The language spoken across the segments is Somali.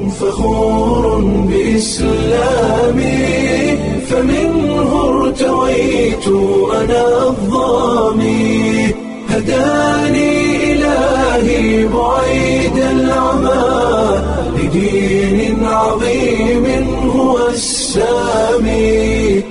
فخور بإسلامي فمنه ارتويت أنا الضامي هداني إلهي بعيد العمى لدين عظيم هو السامي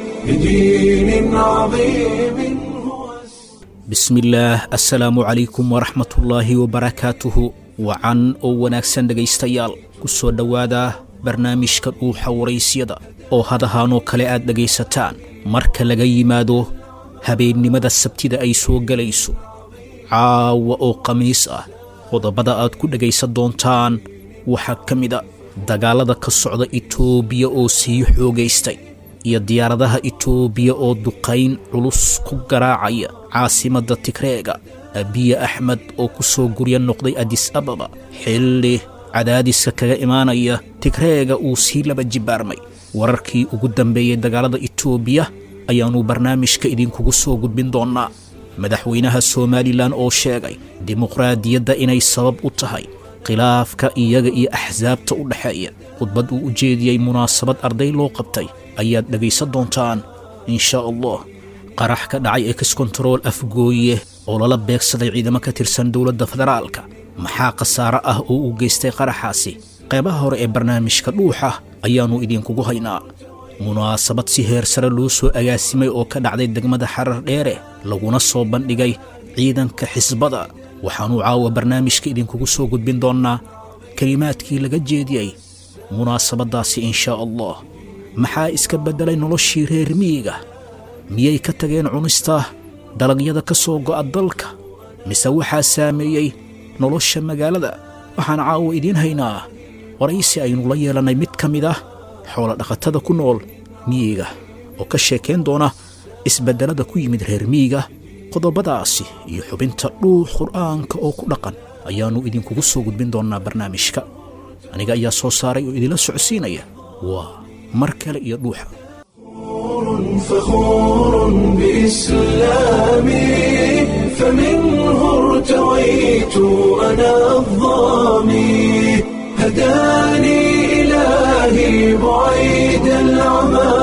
لدين عظيم هو السامي bismillaah assalaamu calaykum waraxmatullaahi wabarakaatuhu wacan oo wanaagsan dhegaystayaal ku soo dhowaada barnaamijka dhuuxa waraysyada oo hadahaanoo kale aad dhegaysataan marka laga yimaado habeennimada sabtida ay soo gelayso caawa oo khamiis ah qodobada aad ku dhegaysan doontaan waxaa ka mida dagaallada ka socda itoobiya oo sii xoogaystay iyo diyaaradaha itoobiya oo duqayn culus ku garaacaya caasimadda tigreega abiye axmed oo ku soo gurya noqday adis ababa xilli cadaadiska kaga imaanaya tigreega uu sii laba jibaarmay wararkii ugu dambeeyey dagaalada itoobiya ayaannu barnaamijka idinkugu soo gudbin doonnaa madaxweynaha somalilan oo sheegay dimuqraadiyadda inay sabab u tahay khilaafka iyaga iyo axsaabta u dhexeeya khudbad uu u jeediyey munaasabad arday loo qabtay ayaad dhegaysan doontaan insha allah qarax ka dhacay exkontarool afgooye oo lala beegsaday ciidamo ka tirsan dowladda federaalka maxaa khasaare ah oo uu geystay qaraxaasi qaybaha hore ee barnaamijka dhuuxa ayaannu idinkugu haynaa munaasabad si heer sare loo soo agaasimay oo ka dhacday degmada xarar dheere laguna soo bandhigay ciidanka xisbada waxaannu caawa barnaamijka idinkugu soo gudbin doonnaa kelimaadkii laga jeediyey munaasabaddaasi inshaa allah maxaa iska beddelay noloshii reer miyiga miyay ka tageen cunista dalagyada ka soo go'a dalka mise waxaa saameeyey nolosha magaalada waxaan caawa idiin haynaa waraysi aynu la yeelannay mid ka mid ah xoolodhaqatada ku nool miyiga oo ka sheekayn doona isbeddelada ku yimid reer miyiga qodobadaasi iyo xubinta dhuux qur'aanka oo ku dhaqan ayaannu idinkugu soo gudbin doonnaa barnaamijka aniga ayaa soo saaray oo idinla socodsiinaya waa mar kale iyo dhuuxa فخور بإسلامي فمنه ارتويت أنا الضامي هداني إلهي بعيد العمى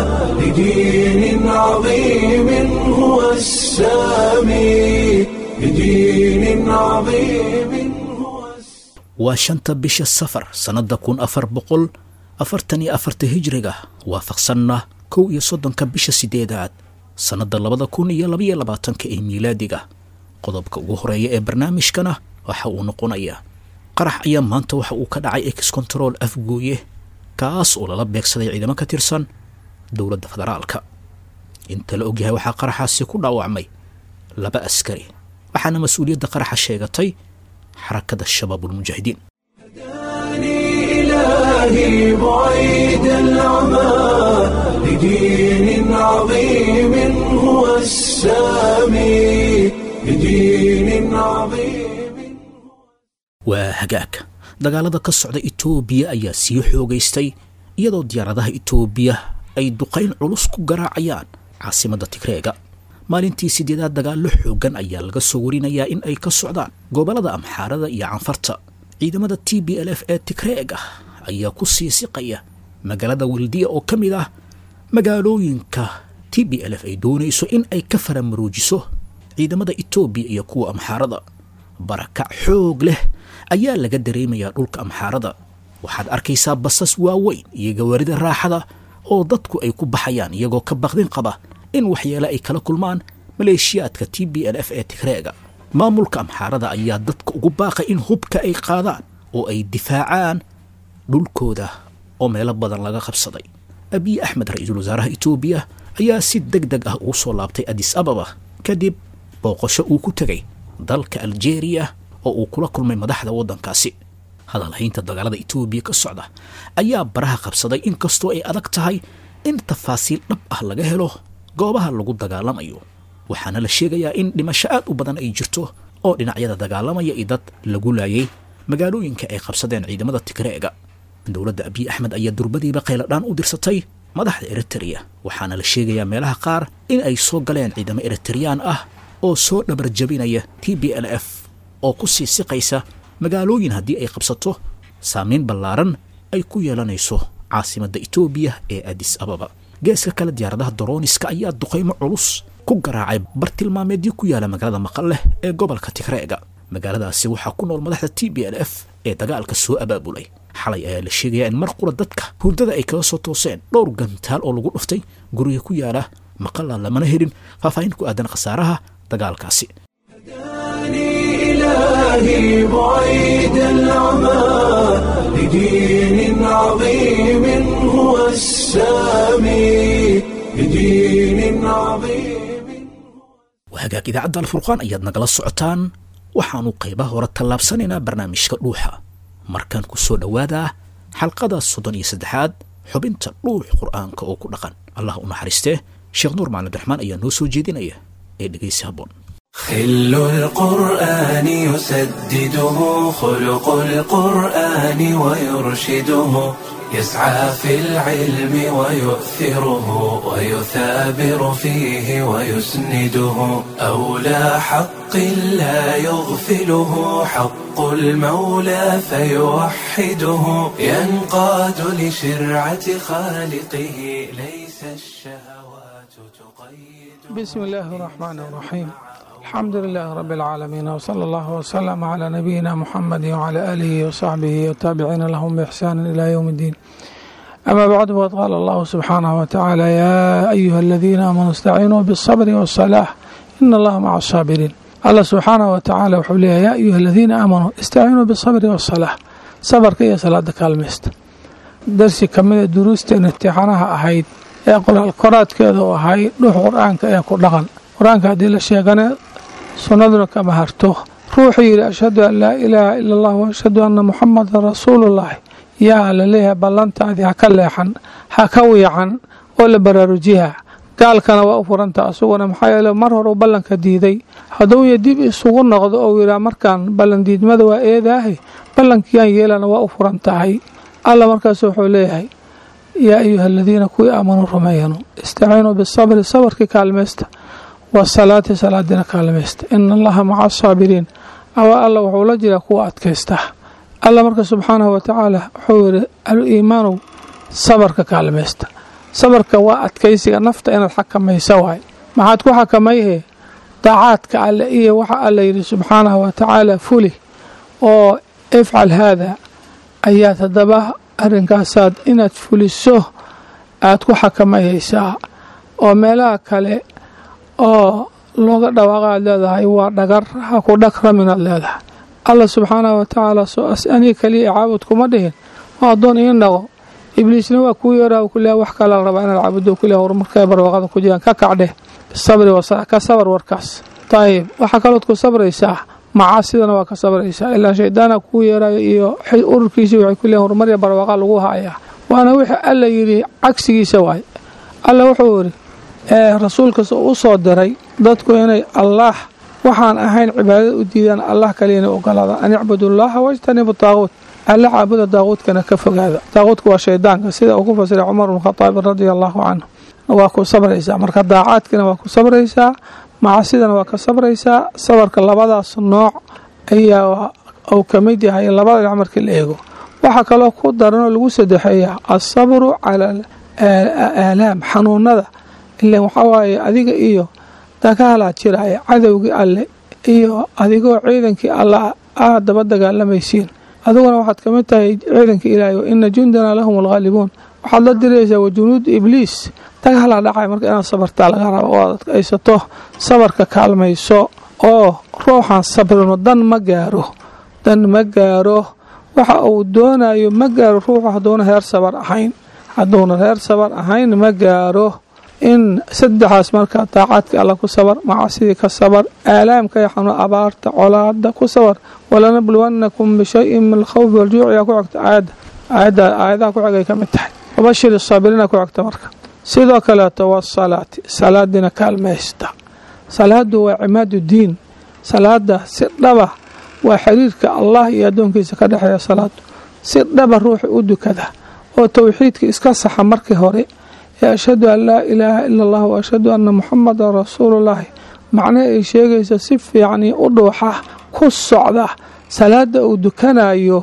لدين عظيم هو السامي لدين عظيم هو السامي waa shanta bisha safar sannadda kun afar boqol afartan iyo afarta hijriga waafaqsanna kow iyo soddonka bisha siddeedaad sannadda labada kun iyo labaiyo labaatanka ee miilaadiga qodobka ugu horeeya ee barnaamijkana waxa uu noqonayaa qarax ayaa maanta waxa uu ka dhacay exkontarool afgooye kaas oo lala beegsaday ciidamo ka tirsan dowladda federaalka inta la ogyahay waxaa qaraxaasi ku dhaawacmay laba askari waxaana mas-uuliyadda qaraxa sheegatay xarakada shabaabulmujaahidiin هداني إلهي بعيد العمى لدين عظيم هو السامي لدين عظيم waa hagaag dagaalada ka socda itoobiya ayaa sii xoogaystay iyadoo diyaaradaha itoobiya ay duqayn culus ku garaacayaan caasimadda tigreega maalintii siddeedaad dagaallo xooggan ayaa laga soo warinayaa in ay ka socdaan gobollada amxaarada iyo canfarta ciidamada t b l f ee tigreega ayaa ku sii siqaya magaalada weldiya oo ka mid ah magaalooyinka t b l f ay doonayso in ay ka faramaroojiso ciidamada etoobiya iyo kuwa amxaarada barakac xoog leh ayaa laga dareemayaa dhulka amxaarada waxaad arkaysaa basas waaweyn iyo gawaarida raaxada oo dadku ay ku baxayaan iyagoo ka baqdin qaba in waxyeele ay kala kulmaan maleeshiyaadka t b l f ee tigreega maamulka amxaarada ayaa dadka ugu baaqay in hubka ay qaadaan oo ay difaacaan dhulkooda oo meelo badan laga qabsaday abiy axmed ra-iisul wasaaraha etoobiya ayaa si deg deg ah ugu soo laabtay adis ababa kadib booqasho uu ku tegay dalka aljeeriya oo uu kula kulmay madaxda waddankaasi hadalhaynta dagaalada etoobiya ka socda ayaa baraha qabsaday inkastoo ay adag tahay in tafaasiil dhab ah laga helo goobaha lagu dagaalamayo waxaana la sheegayaa in dhimasho aad u badan ay jirto oo dhinacyada dagaalamaya iyo dad lagu laayay magaalooyinka ay qabsadeen ciidamada tigreega dowladda abiy axmed ayaa durbadiiba qayladhaan u dirsatay madaxda eritrea waxaana la sheegayaa meelaha qaar in ay soo galeen ciidamo eritreyaan ah oo soo dhabar jabinaya t b l f oo ku sii siqaysa magaalooyin haddii ay qabsato saamayn ballaaran ay ku yeelanayso caasimadda etoobiya ee adis ababa geeska kale diyaaradaha dorooniska ayaa duqaymo culus ku garaacay bartilmaameedyo ku yaala magaalada maqalleh ee gobolka tigreega magaaladaasi waxaa ku nool madaxda t b l f ee dagaalka soo abaabulay xalay ayaa la sheegayaa in mar qura dadka hurdada ay kaga soo tooseen dhowr gantaal oo lagu dhuftay guriga ku yaala maqalla lamana helin faahfaahin ku aadan khasaaraha dagaalkaasi إلهي بعيد العمى لدين عظيم هو السامي لدين عظيم wahagaag idaacadda alfurqaan ayaad nagala socotaan waxaanu qaybaha hore tallaabsanaynaa barnaamijka dhuuxa markaan ku soo dhowaadaa xalqada soddon iyo saddexaad xubinta dhuux qur'aanka oo ku dhaqan allah u naxariistee sheekh nuur macalin abdiraxmaan ayaa noo soo jeedinaya ee dhegaysi habboon خل القرآن يسدده خلق القرآن ويرشده يسعى في العلم ويؤثره ويثابر فيه ويسنده أولى حق لا يغفله حق المولى فيوحده ينقاد لشرعة خالقه ليس الشهوات تقيد بسم الله الرحمن الرحيم الحمد لله رب العالمين وصلى الله وسلم على نبينا محمد وعلى آله وصحبه والتابعين لهم بإحسان إلى يوم الدين أما بعد فقد قال الله سبحانه وتعالى يا أيها الذين آمنوا استعينوا بالصبر والصلاة إن الله مع الصابرين الله سبحانه وتعالى وحوليه يا أيها الذين آمنوا استعينوا بالصبر والصلاة صبر كي صلاة كالمست درسي كمية دروس امتحانها أهيد ee qoraadkeeda u ahay dhuux qur-aanka ee ku dhaqan qur-aanka haddii la sheegana sunnaduna kama harto ruuxuu yidhi ashhadu an laa ilaaha ila allah waashhadu anna muxamadan rasuulullahi yaa la leeyahay ballantaadii ha ka leexan ha ka wiican oo la baraarujiha gaalkana waa u furanta asuguna maxaa yeele mar hore u ballanka diiday hadduuya dib isugu noqdo ou yidhaa markaan ballandiidmada waa eedaahe ballankiyaan yeelana waa u furan tahay alla markaas wuxuu leeyahay yaa ayuha aladiina kuwii aamanuu rumeeyanu istaciinuu bisabri sabarkii kaalmaysta wasalaati salaadina kaalmaysta ina allaha maca asaabiriin awa alla wuxuu la jiraa kuwa adkaysta alla marka subxaanahu watacaala wuxuu yidhi al-iimaanu sabarka kaalmaysta sabarka waa adkaysiga nafta inaad xakamaysa waay maxaad ku xakamayhe daacaadka alle iyo waxa alla yidhi subxaanahu watacaala fuli oo ifcal haada ayaad haddaba arrinkaasaad inaad fuliso aad ku xakamayaysaa oo meelaha kale oo looga dhawaaqa aad leedahay waa dhagar ha ku dhagraminaad leedahay alla subxaanahu watacaala soo as aniga keliya caabud kuma dhihin oo addoon ii naqo ibliisna waa kuu yeeraa kuleha wax kale la rabaa inaad caabudo kuleha horumarkay barwaaqada ku jiraan ka kacdheh bisabri wasala ka sabar warkaas dayib waxaa kalood ku sabraysaa macaasidana waa ka sabraysaa ilaa shaydaana kuu yeerayo iyo ururkiisii waxay ku leeyiin horumarya barwaaqa lagu hayaa waana wixii alla yidhi cagsigiisa waay alla wuxuu yidhi ee rasuulkas u soo diray dadku inay allaah waxaan ahayn cibaadada u diidaan allah kaliyana ogolaadaan an icbudullaaha wajtanibu daaquut alla caabuda daaquudkana ka fogaada daaquudka waa shaydaanka sida uu ku fasiray cumar bnu khadaabi radia allaahu canhu waa ku sabraysaa marka daacaadkina waa ku sabraysaa macasidana waa ka sabraysaa sabarka labadaas nooc ayaa uu ka mid yahay labada dhinac markii la eego waxaa kaloo ku daranoo lagu sadexeeyaa asabru cala aalaam xanuunada ile waxaa waaye adiga iyo dagaalaa jiraya cadowgii alle iyo adigoo ciidankii alla aad daba dagaalamaysiin adiguna waxaad ka mid tahay ciidanka ilaahay wa ina jundana lahum alghaalibuun waxaad la diraysaa wa junuud ibliis dagaalaa dhacay marka inaad sabartaa laga raba oo aad adkaysato sabarka kaalmayso oo ruuxan sabrino dan ma gaaro dan ma gaaro waxa uu doonayo ma gaaro ruuxu hadduuna reer sabar ahayn hadduuna reer sabar ahayn ma gaaro in saddexaas marka daacaadka alla ku sabar macasidii ka sabar aalaamka yaxanu abaarta colaada ku sabar walanabluwannakum bishayin min alkhawfi waljuuc yaa ku xigta aayadda aayadda aayadaha ku xigay ka mid tahay wabashir saabiriina ku xigta marka sidoo kaleeto wasalaati salaadina kaalmaysta salaadu waa cimaadu diin salaada si dhaba waa xiriirka allah iyo addoonkiisa ka dhexeeya salaadu si dhaba ruuxa u dukada oo towxiidka iska saxa markii hore ee ashhadu an laa ilaaha ila allah wa ashhadu anna muxamadan rasuulullaahi macnaha ay sheegaysa si fiicanii u dhuuxa ku socda salaada uu dukanayo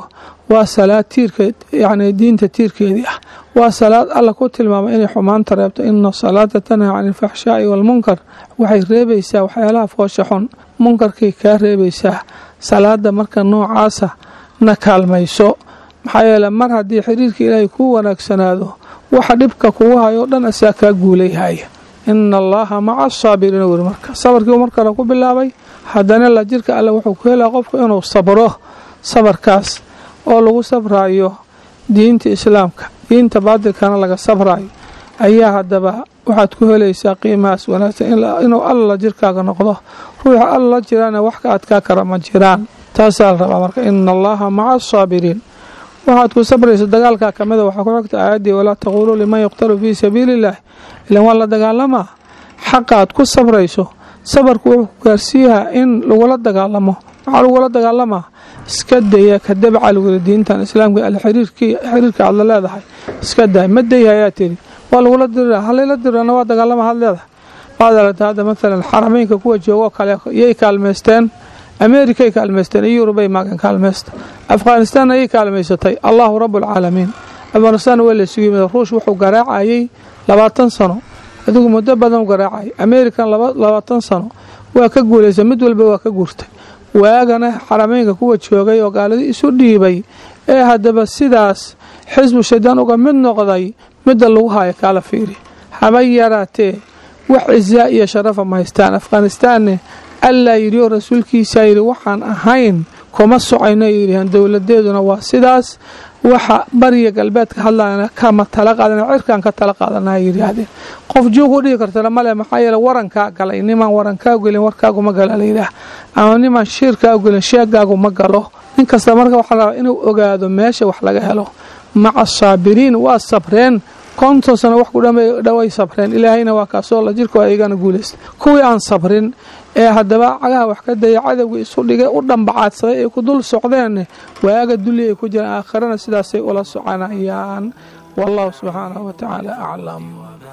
waa salaad tiirka yacni diinta tiirkeedii ah waa salaad alla ku tilmaamay inay xumaanta reebto ina salaata tanhaa cani alfaxshaa'i waalmunkar waxay reebaysaa waxyaalaha foosha xun munkarkay kaa reebaysaa salaada marka noocaasa na kaalmayso maxaa yeele mar haddii xiriirka ilaahay kuu wanaagsanaado waxa dhibka kugu hayo o dhan asaa kaa guulayhaya ina allaha maca asaabiriina weri marka sabarkii mar kale ku bilaabay haddana la jirka alle wuxuu ku helaa qofku inuu sabro sabarkaas oo lagu sabraayo diinta islaamka diinta baadilkana laga sabraayo ayaa haddaba waxaad ku helaysaa qiimahaas wanaagsan inuu alla jirkaaga noqdo ruuxa alla la jiraana wax ka adkaa kara ma jiraan taasaa la rabaa marka ina allaha maca asaabiriin waxaad ku sabraysa dagaalkaa ka mida waxaa ku xigta aayaddii walaa taquuluu liman yuqtalu fii sabiili illaah ilan waa la dagaalamaa xaqa aad ku sabrayso sabarku wuxuu ku gaarsiiyahaa in lagula dagaalamo maxaa lagula dagaalamaa iska daya ka dabca luguli diintan islaamka xiriirka aad la leedahay iska day ma dayha ayaa tiri waa lagula dirira halayla dirana waa dagaalama had leedahay waad aragta hadda maalan xarameynka kuwa joogoo kale yay kaalmaysteen ameerikay kaalmaysteen iyo yurubay maagan kaalmaysta afghanistaanna ayay kaalmaysatay allahu rabualcaalamiin afghanistaan waa laysugu yimid ruush wuxuu garaacayay labaatan sano adigu muddo badan u garaacayay ameerikan labaatan sano waa ka guulaysa mid walba waa ka guurtay waagana xarameynka kuwa joogay oo gaaladii isu dhiibay ee haddaba sidaas xisbu shaydaan uga mid noqday midda lagu haayo kaala fiiri haba yaraatee wax cisaa iyo sharafa ma haystaan afghanistaanne allaa yidhi oo rasuulkiisaa yidhi waxaan ahayn kuma socayno yidhihan dowladeeduna waa sidaas waxa bariya galbeedka hadlayana kama tala qaadana cirkaan ka tala qaadana yidhaahdeen qof juug u dhihi kartana male maxaa yeele warankaa galay nimaan warankaa gelin warkaagu ma gala layidhaah ama nimaan shiirkaa gelin sheegaagu ma galo nin kasta marka waxaa la rabaa inuu ogaado meesha wax laga helo maca saabiriin waa sabreen konton sano wax ku dhaway sabreen ilaahayna waa kaasoo la jirkoo ayagana guulaysta kuwii aan sabrin ee haddaba cagaha wax ka daya cadowgii isu dhigay u dhambacaadsaday ay ku dul socdeen waaga dulli ay ku jiraan aakhirana sidaasay ula soconayaan wallahu subxaanahu wa tacaala aclam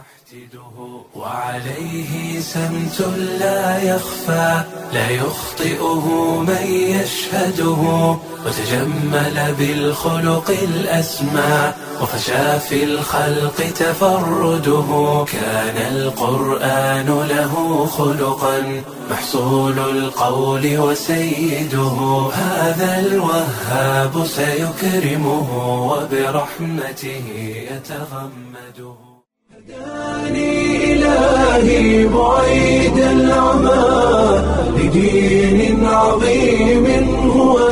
وعليه سمت لا يخفى لا يخطئه من يشهده وتجمل بالخلق الأسمى وفشى في الخلق تفرده كان القرآن له خلقا محصول القول وسيده هذا الوهاب سيكرمه وبرحمته يتغمده هداني إلهي بعيد العمى لدين عظيم هو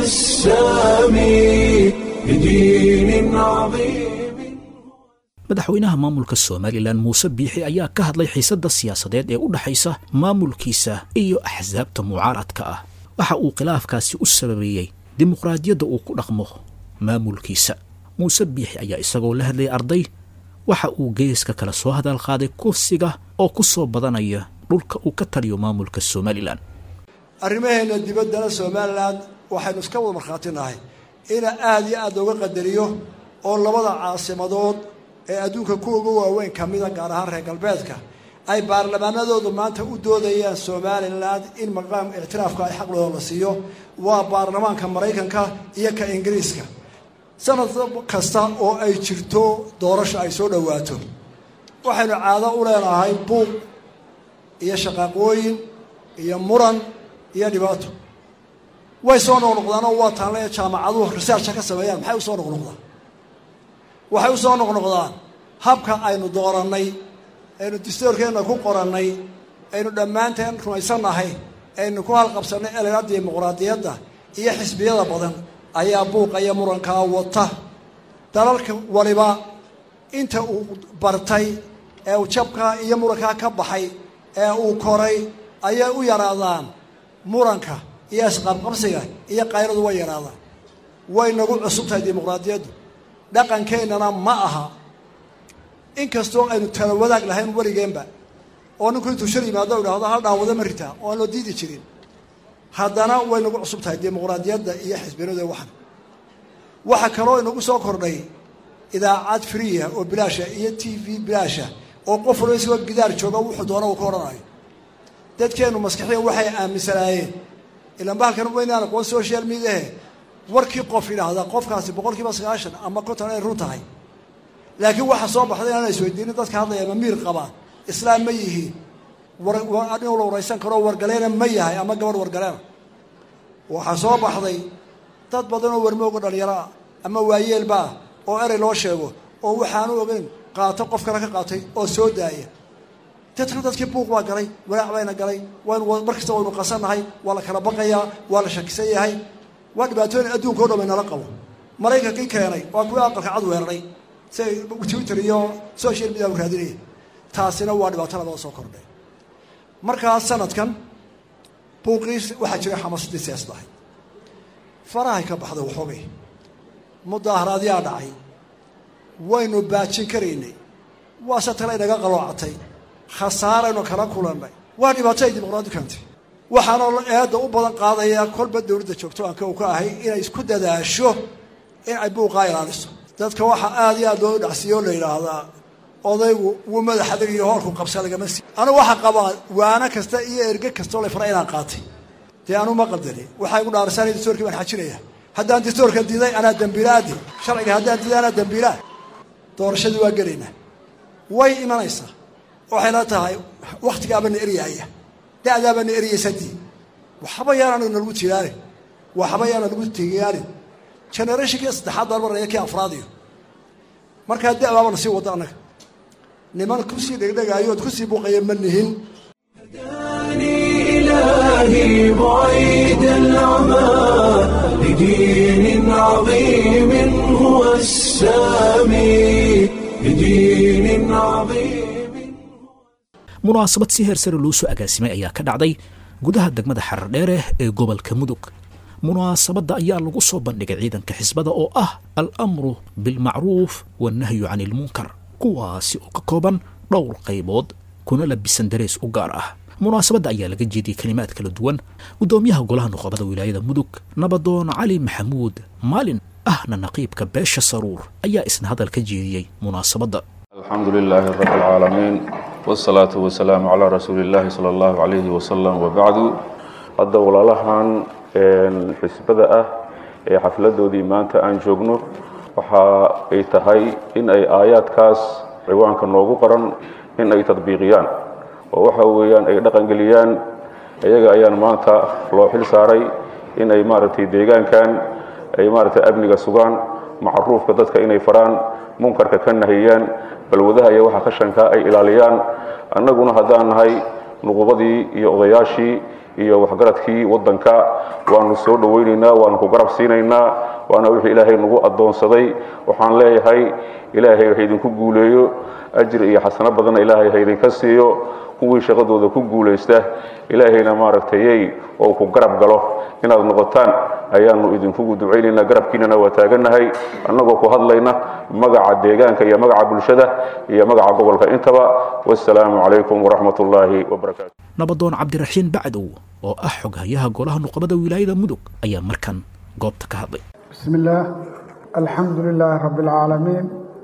السامي لدين عظيم madaxweynaha maamulka somalilan muuse biixi ayaa ka hadlay xiisadda siyaasadeed ee u dhexaysa maamulkiisa iyo axsaabta mucaaradka ah waxa uu khilaafkaasi u sababeeyey dimuqraadiyadda uu ku dhaqmo maamulkiisa muuse biixi ayaa isagoo la hadlayay arday waxa uu geeska kale soo hadal qaaday kursiga oo ku soo badanaya dhulka uu ka taliyo maamulka somalilan arrimaheena dibaddana somalilan waxaynu iska wada markhaati nahay ina aada iyo aad looga qadariyo oo labada caasimadood ee adduunka ku uga waaweyn ka mida gaar ahaan reer galbeedka ay baarlamaanadoodu maanta u doodayaan somalilan in maqaam ictiraafka ay xaqlooda la siiyo waa baarlamaanka maraykanka iyo ka ingiriiska sanad kasta oo ay jirto doorasho ay soo dhowaato waxaynu caado u leenahay buuq iyo shaqaaqooyin iyo muran iyo dhibaato way soo noqnoqdaan oo waa taanle jaamacaduhu researcha ka sameeyaan maxay usoo noqnoqdaan waxay u soo noqnoqdaan habka aynu doorannay aynu distoorkeenna ku qorannay aynu dhammaanteen rumaysannahay aynu ku halqabsannay elega dimuqraadiyadda iyo xisbiyada badan ayaa buuqa iyo murankaa wata dalalka waliba inta uu bartay ee uu jabkaa iyo murankaa ka baxay ee uu koray ayay u yaraadaan muranka iyo isqabqabsiga iyo qayradu way yaraadaan way nagu cusub tahay dimuqraadiyaddu dhaqankeennana ma aha inkastoo aynu tala wadaag lahayn weligeenba oo ninku intuu shar yimaado idhaahdo hal dhaawado ma ritaa oo aan loo diidi jirin haddana way nagu cusub tahay dimuqraadiyadda iyo xisbinadu waxan waxaa kaloo inagu soo kordhay idaacad friya oo bilaasha iyo t v bilaasha oo qof walba isagoo gidaar jooga wuxuu doona uu ka odhanayo dadkeennu maskaxiya waxay aaminsanaayeen ilaan bahalkan weynaan aqoon social mediahe warkii qof yidhaahdaa qofkaasi boqol kiiba sagaashan ama konton ay run tahay laakiin waxaa soo baxday inaan isweydiinin dadka hadlaya ma miir qabaan islaam ma yihiin inuu la waraysan karo wargaleena ma yahay ama gabadh wargaleena waxaa soo baxday dad badan oo warmooga dhalinyaro ah ama waayeelba ah oo erey loo sheego oo waxaanu ogeyn qaato qof kale ka qaatay oo soo daaya dadku dadkii buuq baa galay walaac bayna galay waynu mar kasta waynu qasannahay waa la kala baqayaa waa la shakisan yahay waa dhibaatooyin adduunka o dhan bay nala qabo maraykankii keenay waa kuwii aqalka cad weeraray si ay twitter iyo social media u raadinaya taasina waa dhibaato labada soo kordhay markaa sanadkan buuqii waxaa jiray xamaasadii siyaasad ahayd farahay ka baxday waxoogay mudaaharaadyaa dhacay waynu baajin karaynay waase tale inaga qaloocatay khasaaraynu kala kulannay waa dhibaato ay dimuqraadi keentay waxaana eedda u badan qaadaya kolba dowladda joogto aanka u ka ahay inay isku dadaasho in ay buuqaa ilaaliso dadka waxaa aada iyo aad loo dhacsiiyo o la yidhaahdaa odaygu wuu madax adag iyo hoolku qabsa lagama sii anigu waxaa qabaa waano kasta iyo erge kastoo la fara inaan qaatay dee anu ma qaldani waxaa igu dhaarasaan dastoorkii baan xajinaya haddaan dastoorka diiday anaa dambiilaadi sharciga haddaan diiday anaa dambiilaa doorashadii waa gelaynaa way imanaysaa waxayna tahay waktigaabaana eryaaya da'daabaana eryaysadii waxba yaana nalagu tiraarin waxba yaana lagu tigaarin generationkii saddexaad baan maraya kii afraadiyo markaa da'baaba na sii wadda annaga niman kusii dhegdhegaayo ood kusii buuqaya ma nihin إلهي بعيد العمى لدين عظيم هو السامي لدين عظيم munaasabad si heer sare loo soo agaasimay ayaa ka dhacday gudaha degmada xarardheere ee gobolka mudug munaasabadda ayaa lagu soo bandhigay ciidanka xisbada oo ah al-amru bilmacruuf wannahyu can ilmunkar kuwaasi oo ka kooban dhowr qaybood kuna labisan darees u gaar ah munaasabadda ayaa laga jeediyey kelimaad kala duwan guddoomiyaha golaha nuqobada wilaayada mudug nabadoon cali maxamuud maalin ahna naqiibka beesha saruur ayaa isna hadal ka jeediyey munaasabadda الحمد لله رب العالمين والصلاة والسلام على رسول الله صلى الله عليه وسلم وبعد hadda walaalahan xisbada ah ee xafladoodii maanta aan joogno waxa ay tahay in ay aayaadkaas ciwaanka noogu qoran in ay tadbiiqiyaan oo waxa weeyaan ay dhaqangeliyaan iyaga ayaan maanta loo xil saaray in ay maaragtay deegaankan ay maaragtay amniga sugaan macruufka dadka inay faraan munkarka ka nahiyaan balwadaha iyo waxa qashanka ay ilaaliyaan annaguna haddaan nahay nuqubadii iyo odayaashii iyo waxgaradkii waddanka waanu soo dhowaynaynaa waanu ku garab siinaynaa waana wixii ilaahay nagu addoonsaday waxaan leeyahay ilaahay ha idinku guuleeyo ajir iyo xasano badanna ilaahay ha idinka siiyo kuwii shaqadooda ku guulaysta ilaahayna maaragtayey oo ku garab galo inaad noqotaan ayaanu idinkugu ducaynaynaa garabkiinana waa taagannahay annagoo ku hadlayna magaca deegaanka iyo magaca bulshada iyo magaca gobolka intaba wassalaamu calaykum waraxmat ullaahi wabarakaatu nabadoon cabdiraxiin bacdow oo ah xoghayaha golaha nuqobada wilaayada mudug ayaa markan goobta ka hadlay بسم الله الحمد لله رب العالمين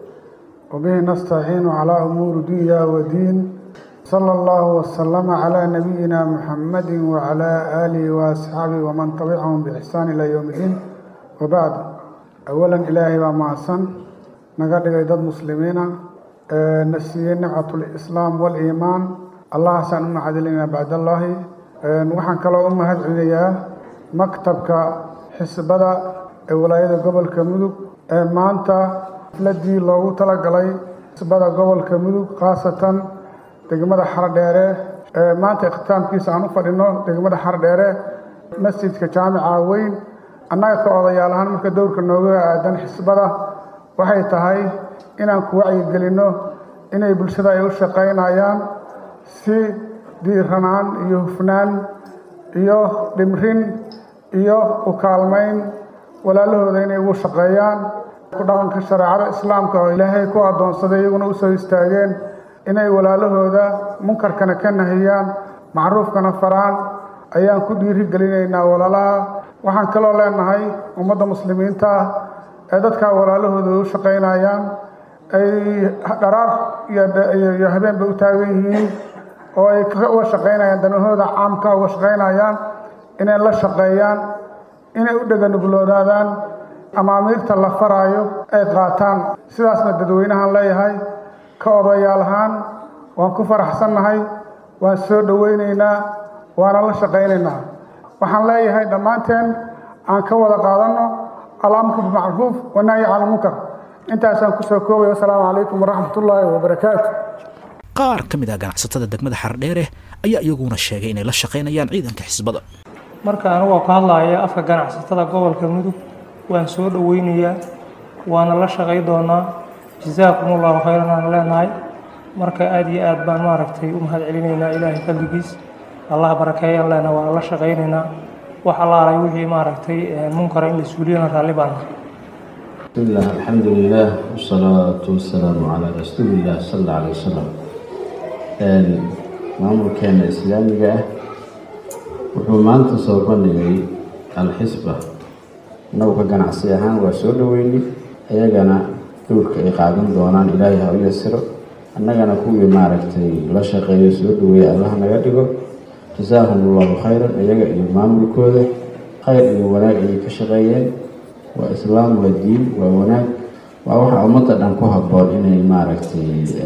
وبه نستعين على أمور دنيا ودين صلى الله وسلم على نبينا محمد وعلى آله وأصحابه ومن تبعهم بإحسان إلى يوم الدين وبعد أولا إلهي ومعصن نقدر إذا مسلمين آه، نسي نعمة الإسلام والإيمان الله سأنم عدلنا بعد الله آه، وحن كلا أمة هدعية مكتبك حسبدا ee walaayada gobolka mudug ee maanta xafladii loogu talagalay xisbada gobolka mudug khaasatan degmada xardheere ee maanta ikhtisaamkiisa aan u fadhino degmada xardheere masjidka jaamica weyn annaga ka odayaal ahaan marka dowrka nooga aadan xisbada waxay tahay inaan ku wacyigelinno inay bulshada ay u shaqaynayaan si diiranaan iyo hufnaan iyo dhimrin iyo u kaalmayn walaalahooda inay ugu shaqeeyaan ku dhaqanka shareecada islaamka oo ilaahay ku addoonsaday iyaguna u soo istaageen inay walaalahooda munkarkana ka nahiyaan macruufkana faraan ayaan ku dhiiri gelinaynaa walaalaha waxaan kaloo leenahay ummadda muslimiinta ah ee dadkaa walaalahooda u shaqaynayaan ay dharaar iyo habeenba u taagan yihiin oo ay uga shaqaynayaan danahooda caamka uga shaqaynayaan inay la shaqeeyaan inay u dheganuguloodaadaan amaamiirta la faraayo ay qaataan sidaasna dadweynahan leeyahay ka odayaal ahaan waan ku faraxsannahay waan soo dhowaynaynaa waana la shaqaynaynaa waxaan leeyahay dhammaanteen aan ka wada qaadanno alamru bimacruuf wanahyi cala munkar intaasaan kusoo koobay wasalaamu calaykum waraxmatullaahi wabarakaatu qaar ka mid ah ganacsatada degmada xardheere ayaa iyaguna sheegay inay la shaqaynayaan ciidanka xisbada marka anigoo ka hadlaya afka ganacsatada gobolka mudug waan soo dhoweynayaa waana la shaqay doonaa jasaakumullahu khayran aan leenahay marka aada iyo aad baan maaragtay u mahad celinaynaa ilaahay qalbigiis allah barakeeyaan leenahay waana la shaqaynaynaa wax allaalay wixii maaragtay munkara in la suuliyana raalli baan nahay بسم الله الحمد لله والصلاة والسلام على رسول الله صلى الله عليه وسلم maamulkeena islaamiga ah wuxuu maanta soo bandhigay alxisba innagu ka ganacsi ahaan waa soo dhoweynay ayagana dowlka ay qaadan doonaan ilaahay ha u yasiro annagana kuwii maaragtay la shaqeeyo soo dhoweeya allah naga dhigo jasaahum allahu khayran iyaga iyo maamulkooda khayr iyo wanaag ayay ka shaqeeyeen waa islaam waa diin waa wanaag waa waxa ummadda dhan ku habboon inay maaragtay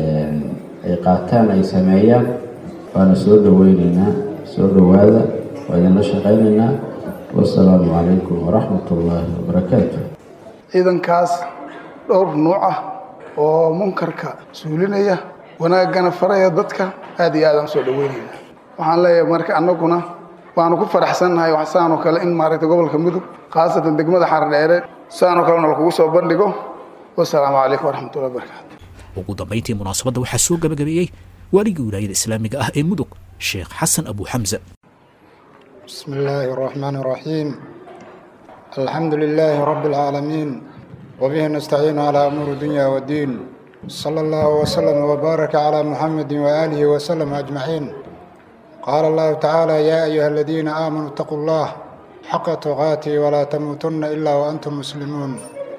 ay qaataan ay sameeyaan waana soo dhoweyneynaa soo dhowaada waa idinla shaqaynaynaa wasalaamu calaykum waraxmat ullaahi wabarakaatu ciidankaas dhowr nuuc ah oo munkarka suulinaya wanaaggana faraya dadka aad iyo aad aan soo dhoweynayna waxaan leeyahay marka annaguna waanu ku faraxsannahay wax saanoo kale in maaragtay gobolka mudug khaasatan degmada xardheere saanoo kalena lakugu soo bandhigo wasalaamu calaykum waraxmatullahi wabarakaatu ugu dambayntii munaasabadda waxaa soo gabagabeeyey waaligii wilaayada islaamiga ah ee mudug sheekh xasan abu xamse بسم الله الرحمن الرحيم الحمد لله رب العالمين وبه نستعين على أمور الدنيا والدين صلى الله وسلم وبارك على محمد وآله وسلم أجمعين قال الله تعالى يا أيها الذين آمنوا اتقوا الله حق تقاته ولا تموتن إلا وأنتم مسلمون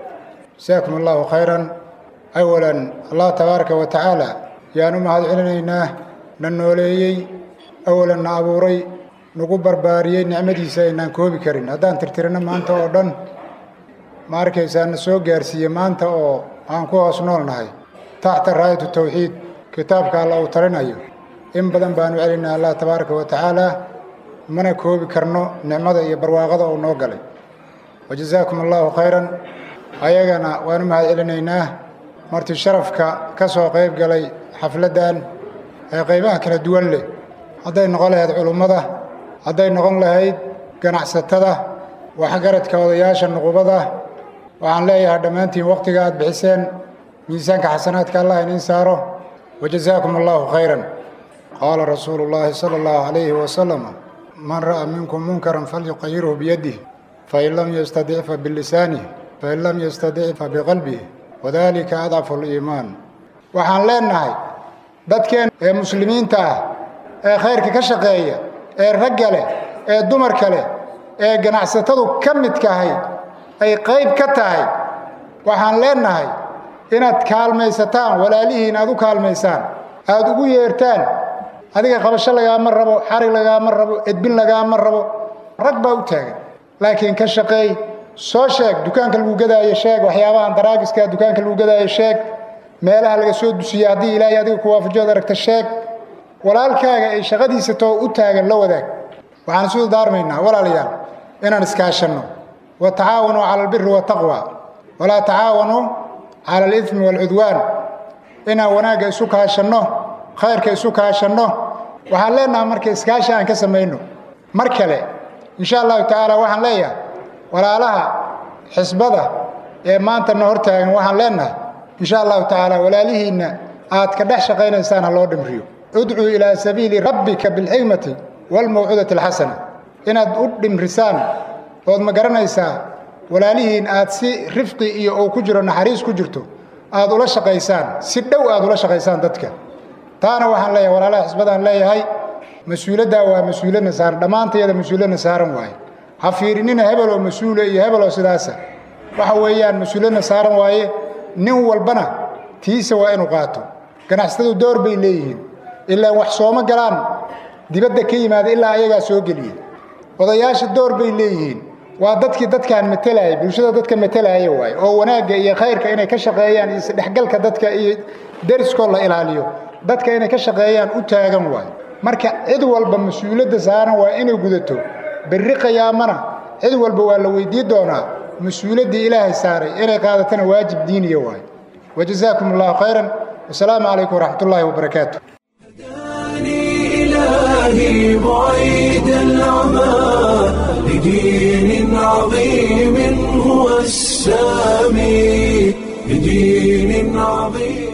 جزاكم الله خيرا أولا الله تبارك وتعالى يا نمهد علينا ننوليي أولا أبوري nagu barbaariyey nicmadiisa aynaan koobi karin haddaan tirtirino maanta oo dhan ma arkaysaana soo gaarsiiye maanta oo aan ku hoos nool nahay taxta raayatu tawxiid kitaabka alla uu talinayo in badan baanu celinaa allah tabaaraka wa tacaala mana koobi karno nicmada iyo barwaaqada uu noo galay wa jazaakum allahu khayran ayagana waanu mahad celinaynaa marti sharafka ka soo qayb galay xafladdan ee qaybaha kala duwan leh hadday noqon lahayd culummada hadday noqon lahayd ganacsatada waxgaradka odayaasha nuqubada waxaan leeyahay dhammaantiin wakhtiga aad bixiseen miisaanka xasanaadka allah iniin saaro wajazaakum allahu khayran qaala rasuulu llaahi sala allahu calayhi wasalam man ra'a minkum munkaran falyuqayirhu biyadih fain lam yastadic fa bilisanih fain lam yastadic fa biqalbih wadalika adcafu liimaan waxaan leenahay dadkeen ee muslimiinta ah ee khayrka ka shaqeeya ee ragga leh ee dumarka leh ee ganacsatadu ka midkahay ay qayb ka tahay waxaan leenahay inaad kaalmaysataan walaalihiin aad u kaalmaysaan aad ugu yeertaan adiga qabasho lagaama rabo xarig lagaama rabo edbin lagaama rabo rag baa u taagan laakiin ka shaqeey soo sheeg dukaanka lagu gadaayo sheeg waxyaabahan daraagiska dukaanka lagu gadaayo sheeg meelaha laga soo dusiya haddii ilaahay adiga ku waafajood aragta sheeg walaalkaaga ay shaqadiisa too u taagan la wadaag waxaan isu daarmaynaa walaalayaal inaan iskaashanno wa tacaawanuu cala albiri wataqwa walaa tacaawanuu cala alidmi waalcudwaan inaan wanaagga isu kaashanno khayrka isu kaashanno waxaan leenahay marka iskaashi aan ka samayno mar kale insha allahu tacaala waxaan leeyahay walaalaha xisbada ee maanta na hor taagan waxaan leenahay insha allahu tacaala walaalihiinna aad ka dhex shaqaynaysaan ha loo dhimriyo udcuu ilaa sabiili rabbika bilxikmati waalmawcuudati alxasana inaad u dhimrisaan ood ma garanaysaa walaalihiin aad si rifqi iyo uu ku jiro naxariis ku jirto aad ula shaqaysaan si dhow aad ula shaqaysaan dadka taana waxaan leeyahay walaalaha xisbadaan leeyahay mas-uuladdaa waa mas-uuladna saaran dhammaantayada mas-uuladna saaran waaye ha fiirinina hebeloo mas-uula iyo hebeloo sidaasa waxa weeyaan mas-uuladna saaran waaye nin walbana tiisa waa inuu qaato ganacsatadu door bay leeyihiin ilaa wax sooma galaan dibadda ka yimaada ilaa ayagaa soo geliya odayaasha door bay leeyihiin waa dadkii dadkaan matalayay bulshada dadka matalaya waaye oo wanaagga iyo khayrka inay ka shaqeeyaan iyo isdhexgalka dadka iyo deriskoo la ilaaliyo dadka inay ka shaqeeyaan u taagan waaye marka cid walba mas-uuliyadda saaran waa inay gudato berri qiyaamana cid walba waa la weydii doonaa mas-uuliyaddii ilaahay saaray inay qaadatana waajib diiniya waaye wajazaakum allahu khayran wasalaamu calaykum waraxmat ullaahi wabarakaatu إلهي بعيد العمى لدين عظيم هو السامي لدين عظيم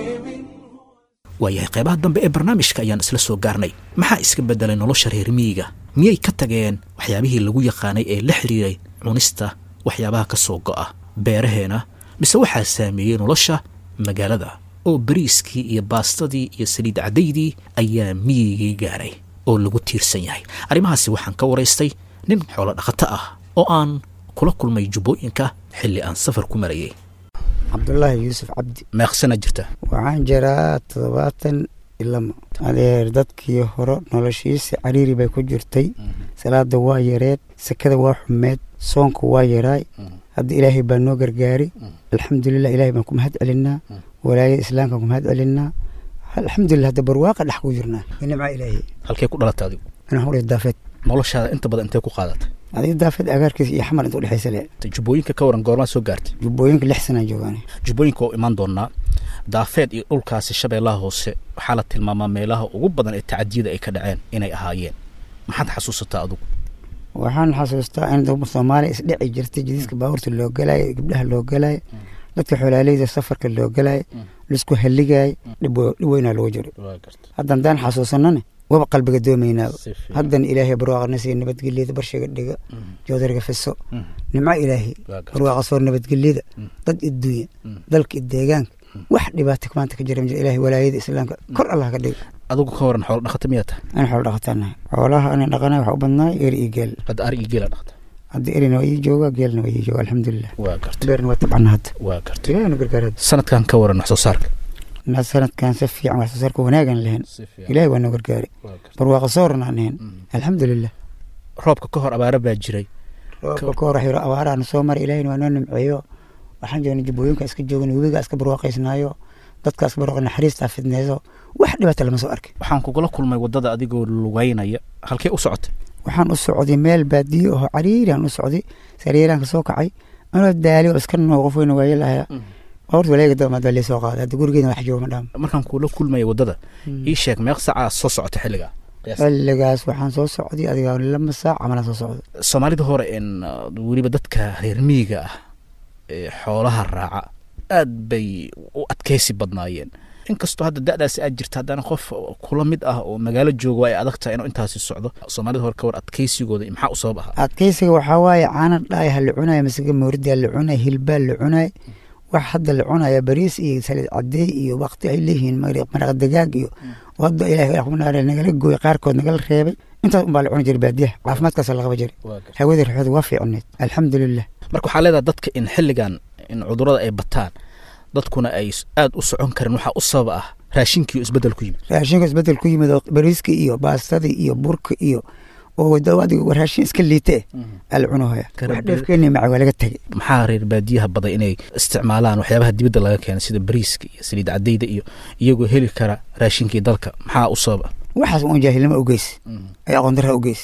waayahay qaybaha dambe ee barnaamijka ayaan isla soo gaarnay maxaa iska beddelay nolosha reer miyiga miyay ka tageen waxyaabihii lagu yaqaanay ee la xidhiiray cunista waxyaabaha ka soo go'a beeraheena mise waxaa saameeyey nolosha magaalada oo bariiskii iyo baastadii iyo saliid caddaydii ayaa miyigii gaaray oo lagu tiirsan yahay arrimahaasi waxaan ka waraystay nin xoolo dhaqato ah oo aan kula kulmay jubbooyinka xilli aan safar ku marayay cabdulaahi yuusuf cabdi meeqsana jirta waxaan jiraa toddobaatan ilama adeer dadkii hore noloshiisa cariiri bay ku jirtay salaada waa yareed sakada waa xumeed soonka waa yaraay hadda ilaahay baa noo gargaari alxamdulilah ilaahay baan ku mahad celinaa walaayada islaamkaan ku mahad celinaa alxamdulilah hadda barwaaqa dhex ku jirnaa nimca ilaahay halkee ku dhalatay adigu inaan hore daafeed noloshaada inta badan intee ku qaadatay adiga daafeed agaarkiisa iyo xamar inta udhexaysa le jubbooyinka ka waran goormaa soo gaartay jubbooyinka lix sanaan joogaan jubbooyinka oo imaan doonaa daafeed iyo dhulkaasi shabeellaha hoose waxaa la tilmaamaa meelaha ugu badan ee tacadiyada ay ka dhaceen inay ahaayeen maxaad xasuusataa adugu waxaan xasuustaa in soomaaliya isdheci jirtay jadiiska baabuurta loo galaayo gabdhaha loo galaayo dadka xoolaaleyda safarka loo galaayo laisku halligayo dhib weynaa loogu jiro hadda haddaan xasuusanana waba qalbiga doomaynaaba haddana ilaahay barwaaqana siiya nabadgelyada barshiga dhiga joodariga fiso nimco ilaahay barwaaqa soor nabadgelyada dad idduunya dalka deegaanka wax dhibaata maanta ka jira ma jira ilaahay walaayada islaamka kor allah ka dhiga adigu ka waran xoolo dhaqata miyaa tahay aan xoolo dhaqataanahay xoolaha ana dhaqanahay waxaa u badnaay eri iyo geel hadda ari iyo geela dhaqta hadda erina waa ii jooga geelna waa ii jooga alxamdulilah waa gartay beerna waa tabcana hadda waa gartay ilaahay nu gargaar hadda sanadkan ka waran wax soo saarka na sanadkan si fiican wax soo saarka wanaagan lahayn ilaahay waa noo gargaari barwaaqa soorna aan ahayn alxamdulilah roobka ka hor abaara baa jiray roobka ka hor wax yaro abaaraana soo maray ilaahayna waa noo nimceeyo waxaan joognay jubbooyinka iska joogna webiga iska barwaaqaysnaayo dadka iska barwaaqa naxariistaa fidneyso wax dhibaata lama soo arkay waxaan kugula kulmay waddada adigoo lugaynaya halkee u socotay waxaan u socday meel baadiyo oo cariiriaan u socday sariiraanka soo kacay anoo daali oo iska noo qof weyna waaye lahaa horta walaega damaad baa soo qaaday hadda gurigeena wax jooga ma dhaam markaan kula kulmaya waddada ii sheeg meeq saaca soo socota xilligaa xilligaas waxaan soo socday adiga lama saac camalaan soo socday soomaalida hore in weliba dadka reer miyiga ah ee xoolaha raaca aad bay u adkaysi badnaayeen inkastoo hadda da'daasi aad jirta haddana qof kula mid ah oo magaalo jooga ay adag tahay inuu intaasi socdo soomaalida hore ka war adkaysigooda maxaa u sabab ahaa adkaysiga waxaa waaye caana dhaaya la cunaya masiga mooridaa la cunaya hilbaa la cunaya wax hadda la cunaya bariis iyo saliid cadeey iyo waqti ay leeyihiin maraq dagaag iyo hadda ilaah nagala gooy qaarkood nagala reebay intaas unbaa la cuni jiray baadiyaha caafimaadkaasa la qaba jiray hawada rixooda waa fiicneed alxamdulilah marka waxaa leedahay dadka in xilligan in cudurada ay bataan dadkuna ay aada u socon karin waxaa u sabab ah raashinkii isbedel ku yimid raashinka isbedel ku yimid oo bariiska iyo baastadii iyo burka iyo oo adiga raashin iska liite ala cunohaya wax dheefkeeni maca waa laga tegay maxaa reer baadiyaha baday inay isticmaalaan waxyaabaha dibadda laga keenay sida bariiska iyo saliid cadayda iyo iyagoo heli kara raashinkii dalka maxaa u sabab ah waxaas un jaahilnimo ugeys ay aqoon darra ugeys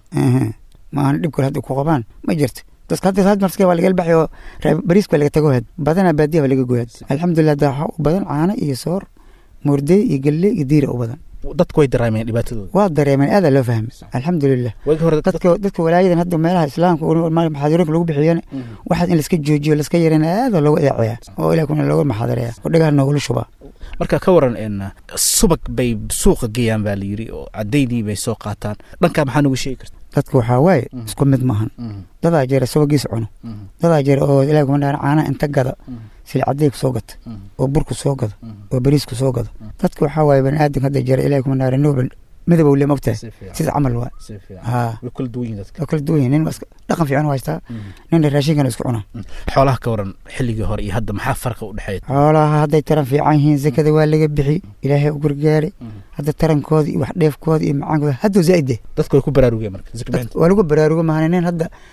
maahan dhib kale hadda ku qabaan ma jirto dadka hadda had marska waa lagala baxay oo bariiska waa laga tago had badanaa baadiyaha waa laga goyad alxamdulilah hadda waxaa u badan caano iyo soor moordey iyo galle iyo diira u badan dadku way dareemeen dhibaatadooda waa dareemeen aadaa loo fahmay alxamdulilah dadka dadka walaayadan hadda meelaha islaamka maxaadiroonka lagu bixiyana waxaas in laska joojiyo laska yarana aadaa loogu eeceeya oo ilah kuna looga maxaadireya oo dhagaha noogula shubaa marka ka waran in subag bay suuqa geeyaan baa la yiri oo cadaydii bay soo qaataan dhankaa maxaa nagu sheegi karta dadka waxaa waaye isku mid maahan dadaa jeera subagiisa cuno dadaa jeera oo ilaah kuma dhaana caanaha inta gada silcadey ku soo gata oo burku soo gada oo bariisku soo gada dadka waxaa waaye bani aadamka hadda jeera ilaah kuma dhaana noobel midabow le mogtahay sida camal waa way kala duwan yihin dadka waa kala duwan yihin nin dhaqan fiican u haystaa nina raashinkana isku cunaa xoolaha ka waran xilligii hore iyo hadda maxaa farqa u dhexeeya xoolaha hadday taran fiican yihiin zakada waa laga bixi ilaahay u gargaari hadda tarankooda iyo wax dheefkooda iyo macaankooda hadduu zaa'ide dadka way ku baraarugeen marka waa lagu baraarugo mahana nin hadda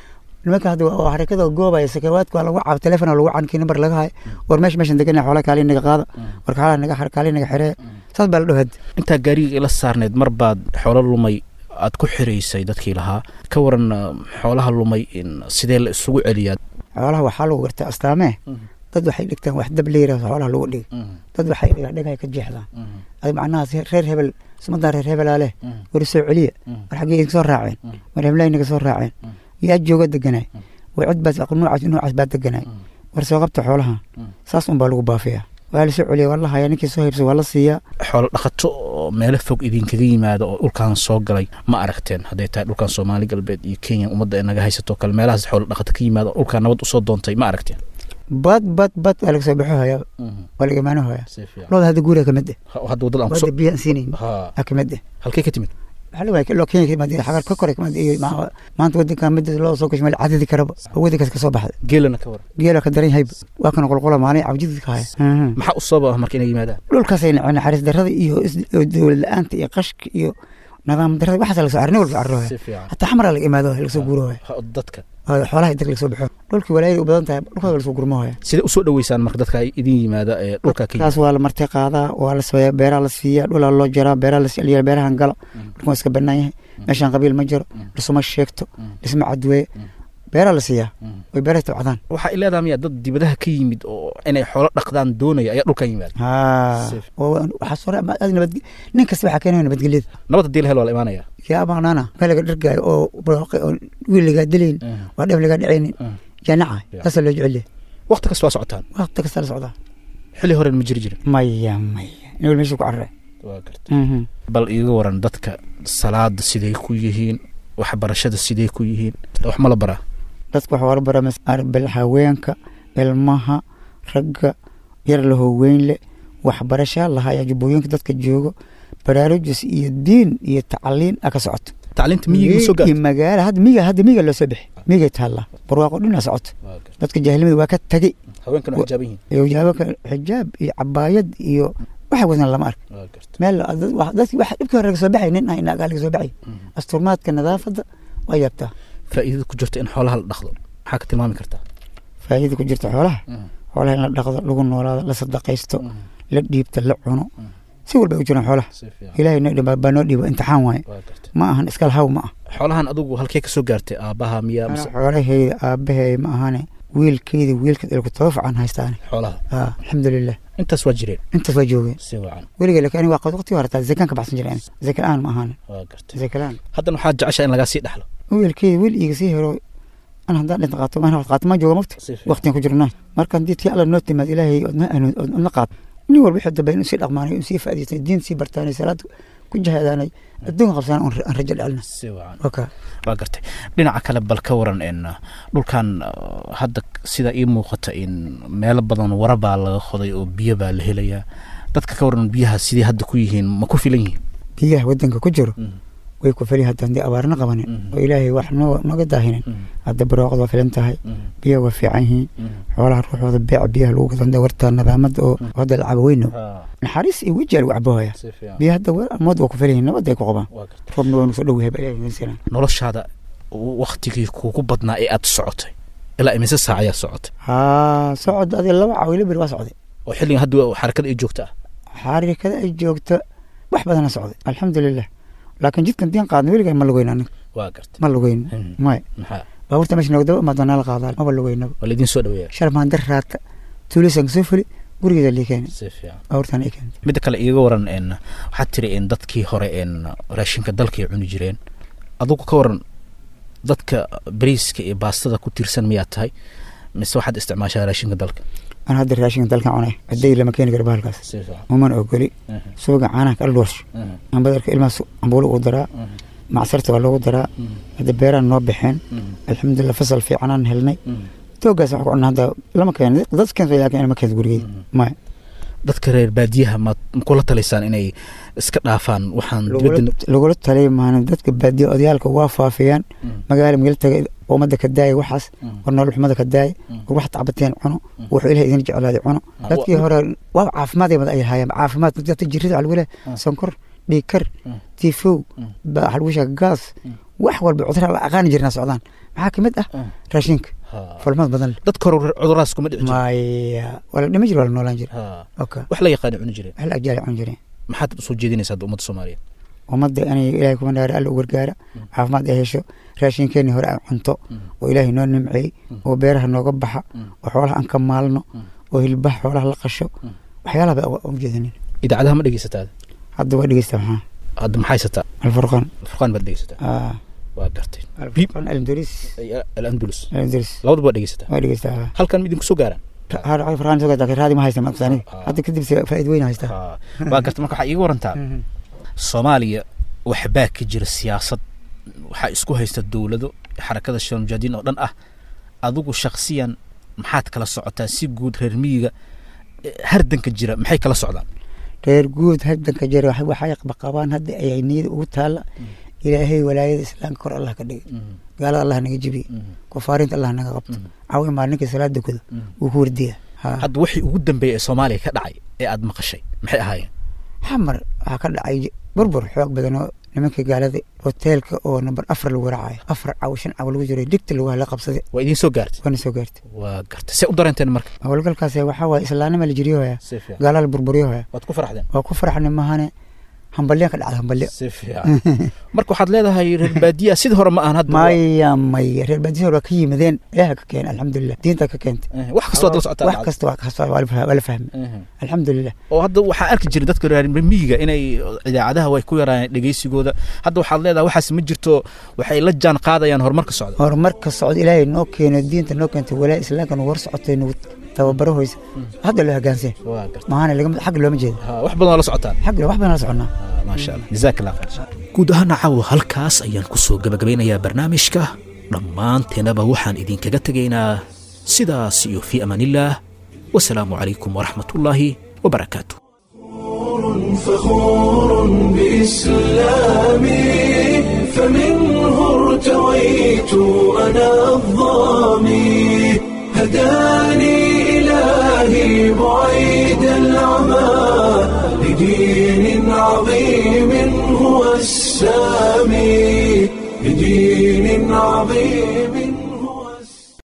nimanka hadda waa xarakada goobaya sakawaadka waa lagu cab telefon lagu cankii nambar laga hay war meesha meeshan degan xoolaha kaali naga qaada war kaala naga kaali naga xiree saas baa la dhaw hadda intaa gaariga ila saarneed mar baad xoolo lumay aad ku xiraysay dadkii lahaa ka waran xoolaha lumay sidee la isugu celiyaa xoolaha waxaa lagu gartaa astaamee dad waxay dhigtaan wax dab leeyaha xoolaha lagu dhig dad waxay dhigaan dhegay ka jeexdaan adi macnaha reer hebel sumadaa reer hebelaa leh war soo celiya war xaggee idinka soo raaceen war heblaha inaga soo raaceen yaa jooga deganay war cid baas nuucaas nuucaas baa deganay war soo qabta xoolaha saas un baa lagu baafiyaa waa lasoo celiya waa la hayaa ninkii soo haybsa waa la siiyaa xoolo dhaqato oo meelo fog idinkaga yimaada oo dhulkan soo galay ma aragteen hadday tahay dhulkan soomaali galbeed iyo kenya ummadda ay naga haysato kale meelahaas xoolo dhaqato ka yimaada oo dhulkan nabad usoo doontay ma aragteen bad bad bad waa laga soo baxo hayaa waa laga imaano hayaa looda hadda guuriga kamid eh hadda wadada wadda biyaan siinayn a kamid eh halkee ka timid loo kenya kamid xagar ka kore kamid iyo maanta wadanka mid loo soo gasho meel cadadi karaba oo wadankaas kasoo baxday geelana ka waran geela ka daran yahay waa kana qolqola maalin cabjidid ka haya maxaa u sababa marka inay yimaadaan dhulkaasay naceen naxariis darrada iyo dowlad la-aanta iyo qashka iyo nidaam darrada waxaas laga soo arni walba arrohaya hataa xamara laga imaado laga soo guurohaya dadka xoolaha dadka laga soo baxo dhulkii walaayada u badan tahay dhulkooda lasoo gurmohaya sidee usoo dhaweysaan marka dadka idin yimaada ee dhulka ka kaas waa la marti qaadaa waa la sameeyaa beeraha la siiyaa dhulaa loo jaraa beeraha la siiya beerahan gala dhulkan waa iska bannaan yahay meeshaan qabiil ma jiro dhisuma sheegto dhisma cadweeye beeraa la siiyaa way beeraha tabcadaan waxaa ileedaha miyaa dad dibadaha ka yimid oo inay xoolo dhaqdaan doonaya ayaa dhulkan yimaada waxaa soo nabad nin kasta waxaa keenaya nabadgelyada nabad haddii la helo waa la imaanaya yaa amaanana meel laga dhargaayo oo barooqe oo wiil lagaa dilaynin waa dheef lagaa dhacaynin janaca saasaa loo jecel yahay wakti kasta waa socotaan wakti kasta la socdaa xilli horen ma jiri jirin maya maya nin meesha ku carare waa garta bal iiga waran dadka salaada siday ku yihiin waxbarashada siday ku yihiin wax ma la baraa dadka wax waa la baraa bal haweenka ilmaha ragga yar lahoo weyn le waxbarasha lahayaa jubbooyinka dadka joogo baraarujis iyo diin iyo tacaliin a ka socoto tacliinta miyiga soo gaarto magaala hadda miyiga hadda miyiga loo soo bixi miyigay taallaa barwaaqo dhin a socoto dadka jaahilnimada waa ka tagay haweenkan waa xijaaban yihiin hijaabanka xijaab iyo cabaayad iyo waxa wadan lama ark meel dadki waxa dhibkii hore laga soo baxay nin ah agaa laga soo baxay asturmaadka nadaafadda waa yaabtaa faa'iidada ku jirta in xoolaha la dhaqdo maxaa ka tilmaami kartaa faa'iidada ku jirta xoolaha xoolaha in la dhaqdo lagu noolaado la sadaqaysto la dhiibta la cuno si walba u jiraan xoolaha ilaahay noo dhiba baa noo dhiiba imtixaan waaye ma ahan iskal haw ma ah xoolahan adigu halkee ka soo gaartay aabbaha miyaa xoolahayda aabbahay ma ahane wiilkayda wiilka ilku toba fican haystaane xoolaha alxamdulilah intaas waa jireen intaas waa joogeen si wacan weliga laakiin aniga waa waqti hore taa zakaan ka baxsan jireen zaka la-aan ma ahane waa gartay zaka la-aan haddana waxaad jeceshaa in lagaa sii dhexlo wiilkayda wiil iiga sii hero an haddaan dhinta qaato maan qaato maa jooga mafta waqtigan ku jirnaa marka haddii tii alla noo timaad ilaahay odna qaato nin walba wixii dambe inuu sii dhaqmaanay inuu sii faa'idaystay diin sii bartaanay salaad ku jahadaanay adduunka qabsaan aan rajo dhalina si wacan waa gartay dhinaca kale bal ka waran in dhulkan hadda sida ii muuqata in meelo badan wara baa laga qoday oo biyo baa la helayaa dadka ka waran biyaha sidii hadda ku yihiin ma ku filan yihiin biyaha waddanka ku jiro way ku fali hadda haddii abaarna qabanin oo ilaahay wax noo noga daahinin hadda barooqad waa filan tahay biyaha waa fiican yihiin xoolaha ruuxooda beeca biyaha lagu gadanda warta nadaamada oo hadda la cabo weyno naxariis iyo weji lagu cabohaya biyaha hadda mood waa ku fali yihiin nabad ay ku qabaan roobna waa nu soo dhow yahay baa ilaahay noloshaada waktigii kuugu badnaa ee aad socotay ilaa imise saac ayaa socotay haa socod adi laba cawilo beri waa socday oo xilligan hadda xarakada ay joogta ah xarakada ay joogto wax badana socday alxamdulilah laakiin jidkan diin qaadna weligaa ma lugeyn aniga waa gartay ma lugeyn may maxaa baabuurta meesha noogdaba imaadona la qaadaa maba lugeynaba waa laydin soo dhaweeya sharmaan dar raata tuulisan soo fuli gurigeeda lii keeni si fiican baabuurtan ay keentay midda kale iiga waran n waxaad tiri in dadkii hore n raashinka dalkay cuni jireen adugu ka waran dadka bariiska iyo baastada ku tiirsan miyaad tahay mise waxaad isticmaashaa raashinka dalka an hadda raashinka dalka cunay hadday lama keeni karo bahalkaas si fiican umana ogoli suuga caanaha kala dhoorsho aan badarka ilmaha ambuulo ugu daraa macsarta waa loogu daraa hadda beeraan noo baxeen alxamdulilah fasal fiicanaan helnay toogaas wax ku cunna hadda lama keeno dad keento laakiin ma keento gurigeyda maya dadka reer baadiyaha ma kula talaysaan inay iska dhaafaan waxaan dibadda lagula talay maana dadka baadiya odayaalka waa faafiyaan magaala magala taga ummadda ka daaya waxaas war nolol xumada ka daaya war wax tacbateen cuno wuxuu ilahay idin jeclaaday cuno dadkii hore waa caafimaad mad ay hayaan caafimaad dadka jirida waxa lagu leeyahay sonkor dhiigkar tifow waxa lagu sheega gaas wax walba cudurra la aqaani jirnaa socdaan maxaa ka mid ah raashinka falmad badan leh dadka hore cuduradaas kuma dhici jirin maya wala dhima jir waa la noolaan jira Ha. oka wax la yaqaana cuni jireen wax la agjaali cun jireen maxaad soo jeedinaysaa hadda ummadda soomaaliyeed ummadda inay ilaahay kuma dhaara alla u gargaara caafimaad ay hesho raashinkeeni hore aan cunto oo ilaahay noo nimceey oo beeraha nooga baxa oo xoolaha aan ka maalno oo hilbaha xoolaha la qasho waxyaalaha ba u jeedinin idaacadaha ma dhegeysataa hadda waa dhegeysta maxaa hadda maxaa haysataa alfurqaan furqaan baad dhegeysataa Ah, waa gartay alfurqaan alandulis alandulus alandulis labadaba waa dhegeysataa waa dhegeysta halkan ma idinku soo gaaraan furqaan soo gadaa raadi ma haysta maqsaani hadda kadib se faa'iid weyn haysta Ha. waa gartay marka waxaa iiga warantaa soomaaliya waxbaa ka jira siyaasad waxaa isku haysta dowlado xarakada shal mujaahidiin oo dhan ah adigu shakhsiyan maxaad kala socotaa si guud reer miyiga eh, hardanka jira maxay kala socdaan reer guud haddanka jira wax- waxay qabaan hadda ayay niyada ugu taalla ilaahay walaayada islaamka kor allah ka dhigay gaalada allah naga jebiye kufaarinta allah naga qabto cawi maalinka salaada kuda wuu ku wardiya Ha. hadda wixii ugu dambeeyay ee soomaaliya ka dhacay ee aad maqashay maxay ahaayeen xamar waxaa ka dhacay burbur xoog badan oo nimanka gaalada hoteelka oo number afar lagu raacayo afar caw shan caw lagu jiray digta lagu hala qabsaday waa idiin soo gaartay waana soo gaartay waa gartay see u dareenteen marka howlgalkaas waxaa waaye islaanima la jiriyohaya si fiican gaalaa la burburiyohaya waad ku faraxdeen waa ku faraxna mahane hambalyan ka dhacda hambalyo si fiican marka waxaad leedahay reer baadiya sidii hore ma ahan hadda maya maya reer baadiyaha waa ka yimadeen ilaaha ka keenay alxamdulilah diinta ka keentay Eh, wax kastoo aad la socotaa wax kasta waa kasta waa la fah- waa la fahmay alxamdulilah oo hadda waxaa arki jiray dadka reer miyiga inay idaacadaha way ku yaraayeen dhegeysigooda hadda waxaad leedahay waxaas ma jirto waxay la jaan qaadayaan horumarka socda horumarka socda ilaahay noo keeno diinta noo keentay walaa islaamka nagu war socotay nagu tababaro hoysa hadda loo hogaansay waa garta mahana lagama xag looma jeedo Ha, wax badan oo la socotaan xag wax badan la soconaa maasha allah jazaak allah khayr guud ahaana caawa halkaas ayaan ku soo gebagabeynayaa barnaamijka dhammaanteenaba waxaan idinkaga tegaynaa sidaas iyo fii amaanillaah wasalaamu calaykum waraxmatullaahi wabarakaatu فخور بإسلامي فمنه ارتويت أنا الظامي هداني إلهي بعيد العمى لدين عظيم هو السامي لدين عظيم